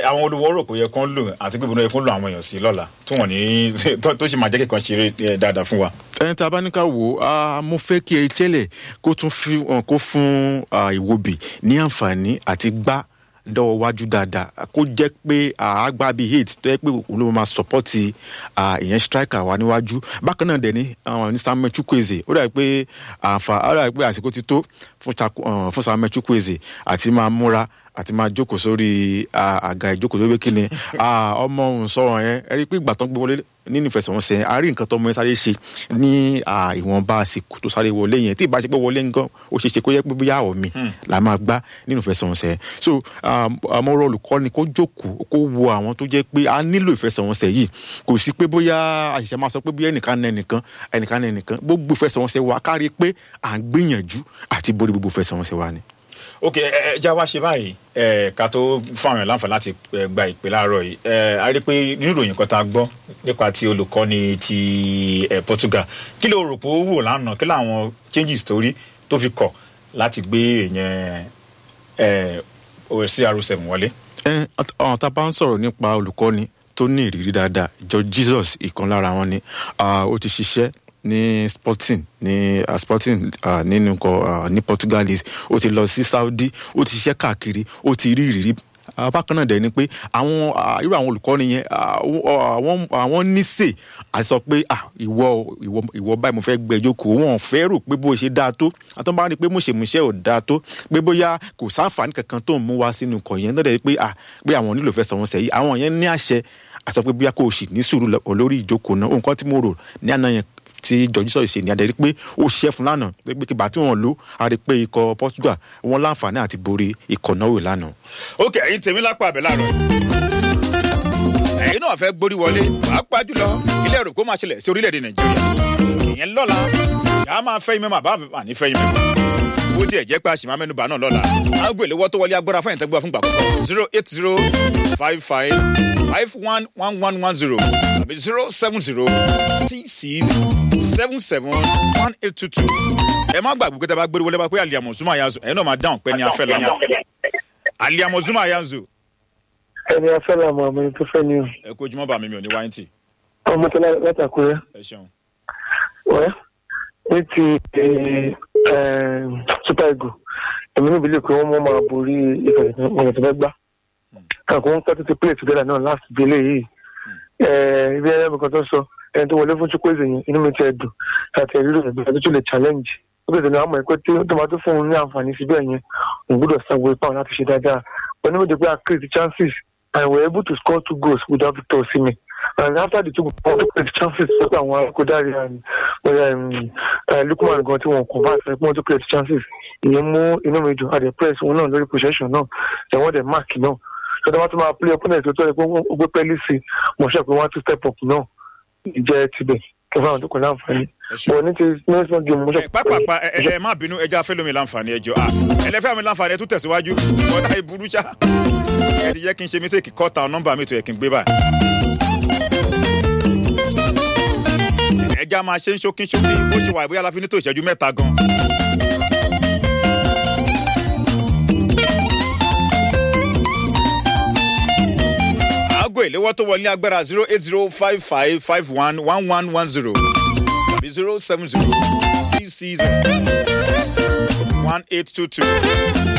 àwọn olùwọ́ rò pé yẹ kán lò àti pé ìbùnú yẹ kán lò àwọn èèyàn sí lọ́la tó wọ́n ní tó tó sì máa jẹ́ kíkan ṣeré eh, dáadáa fún wa. ẹni tí a bá ní ká wò ó ah, mo fẹ́ kí Echele kó tún fi hàn kó fún ah, Iwobi ní àǹfààní àti gbá dọ́wọ́ wájú dáadáa kó jẹ́ pé àágbá bíi eight tó yẹ pé òun ló máa sọ́pọ́tì ìyẹn striker wa níwájú bákan náà dẹ̀ ní àwọn ní Samuel Chukwueze ó dàbí pé àǹfà ó dàbí pé àsìkò ti tó fún Chaku- ah, fún Samuel Chukwueze àti máa múra àti máa jókòó sórí ah, àga ìjókòó lórí kíni Ah, ọmọ òun sọ̀rọ̀ yẹn ẹ rí i pé ìgbà tó ń gbé wọlé nínú ìfẹsẹ̀wọnsẹ̀ yẹn a rí nǹkan tó ọmọ yẹn sáré ṣe ní ah, ìwọ̀nba àsìkò tó sáré wọlé yẹn tí ìbá ṣe pé wọlé nǹkan ó ṣeé ṣe kó yẹ pé bóyá àwọ̀ mi là máa gbá nínú ìfẹsẹ̀wọnsẹ̀ yẹn so àmọ́ ọ̀rọ̀ olùkọ́ni kó jókòó kó wo àwọn tó jẹ́ pé a nílò ìfẹsẹ̀wọnsẹ̀ yìí kò sí pé bóyá àṣìṣe máa sọ pé bóyá ẹnìkan náà ẹnìkan ẹnìkan náà ẹnìkan gbogbo ìfẹsẹ̀wọnsẹ̀ wa kárí pé à ń gbìyànjú àti borí gbogbo ìfẹsẹ̀wọnsẹ̀ wa ni. ok ẹ ẹ já wá ṣe báyìí ẹ ká tó fún àwọn èèyàn láǹfààní láti eh, gba ìpè láàárọ̀ yìí ẹ a rí i pé nínú ìròyìn kan tá a gbọ́ nípa ti olùkọ́ni ti eh, Portugal kí ló rò pé ó wò lánàá kí làwọn changes tó rí tó fi kọ̀ láti gbé èèyàn ẹ CR7 wọlé. ẹ ọ̀hún tá a bá ń sọ̀rọ̀ nípa olùkọ́ni tó ní ìrírí dáadáa George Jesus ìkan lára wọn ni Ah, ó ti ṣiṣẹ́ ní Sporting ní ah, Sporting ah, nínú nǹkan ah, ní Portugalese ó ti lọ sí Saudi ó ti ṣiṣẹ́ káàkiri ó ti rí ìrírí Ah, bákan náà dẹ̀ ni pé àwọn ah, irú àwọn olùkọ́ni yẹn ah, ó- àwọn àwọn níṣe àti sọ pé ah, ìwọ ìwọ ìwọ báyìí mo fẹ́ gbẹ jókòó wọn ò fẹ́ rò pé bó ṣe dáa tó àtọ́ bá rí i pé mùṣemùṣe ò dáa tó pé bóyá kò sáǹfààní kankan tó ń mú wá sínú ikọ̀ yẹn lọ́dẹ̀ pé ah, pé àwọn nílò fẹ́ sọ̀wọ́n sẹ́yìn àwọn yẹn ní àṣẹ àti sọ pé bóyá kò sì ní sùúrù lọ- lórí ìjókòó náà nǹkan tí mo rò ní àná yẹn tí George sọ̀rọ̀ ṣe ní adẹ́rí pé ó ṣiṣẹ́ fún lánàá pé pé kígbà tí wọ́n lò á rí i pé ikọ̀ Portugal wọn láǹfààní àti borí ikọ̀ náà wò lánàá. ok ẹ̀yin tèmi lápá àbẹ láàárọ̀ ẹ̀yin náà fẹ́ gbórí wọlé pàápàá jùlọ ilé ẹ̀rọ kó máa ṣẹlẹ̀ sí orílẹ̀-èdè nàìjíríà ìyẹn lọ́la yà á máa fẹ́ yín mẹ́mọ́ àbá àbá ní fẹ́ yín mẹ́mọ́ ó tiẹ̀ jẹ́ pé a sì máa mẹ́nuba náà lọ́la aago ìléwọ́ tó wọlé agbára fún ìtẹ́gbọ́ fún gbàgbọ́ zero eight zero five five five one one one one zero tàbí zero seven zero six six seven seven one eight two two ẹ má gbàgbé pé tẹ́ bá gbérí wọlé bá pé àlìyàmọ̀ zuma yanzu ẹ̀yin náà máa dáhùn pé ní afẹ́ lọ́nà àlìyàmọ̀ zuma yanzu ẹni afẹ́ la mọ àmọ́ ẹni tó fẹ́ ni o ẹ kó ojúmọ́ bá mi mi ò ní wáyé tì ọmọ tó látàkùrẹ́ ẹ ṣeun. wẹ́ ní ti eh, super eagle èmi níbi lè pé wọ́n mọ́ máa borí ìfẹ̀sẹ̀wọ̀n tó fẹ́ gbá kàkó wọn pẹ́ tó ti play together náà last délé yìí Eh, ibi ẹ̀rọ mi kan tó sọ ẹni tó wọlé fún Chukwueze yẹn inú mi ti ẹ̀ dùn àti ẹ̀rí rẹ̀ bí tó lè challenge ó bẹ̀rẹ̀ ní àmọ́ ẹ̀ pé tí tó máa tó fún un ní àǹfààní síbẹ̀ yẹn òun gbọ́dọ̀ sanwó ipá wọn láti ṣe dáadáa wọn ní mo dé pé a create chances and we were able to score two goals without Victor Osimhen and after the two goals we create chances sọ pé àwọn akódárí Lukman gan tí wọn kò bá àṣẹ pé wọn tó create chances ìyẹn mú inú mi dùn àdè press òun náà lórí possession náà ẹ̀wọ̀n dẹ̀ mark náà sọdọ́ wọn tún máa play opponent tó tọ́ ẹ pé ó gbé pẹ́ẹ́lí sí i mo ṣe pé wọ́n á tún step up náà ìjẹ́ tibẹ̀ kẹfà àwọn tó kọ láǹfààní bọ̀ ní ti nation game mo ṣe ẹ pápápá ẹ ẹ ẹ má bínú ẹja fẹ́ lómi láǹfààní ẹjọ́ à ẹlẹ́fẹ́ mi láǹfààní ẹ tún tẹ̀síwájú ọ̀dà ìburú ṣá ẹ ti jẹ́ kí n ṣe mistake kọ́ta nọ́mbà mi tó yẹ kí n gbé báyìí. ẹja máa ṣe ń ṣókí ṣókí bó ṣe wà bóyá la fi ní tó ìṣẹ́jú mẹ́ta gan. aago ìléwọ́ tó wọlé agbára zero eight zero five five five one one one one zero tàbí zero seven zero six six one eight two two.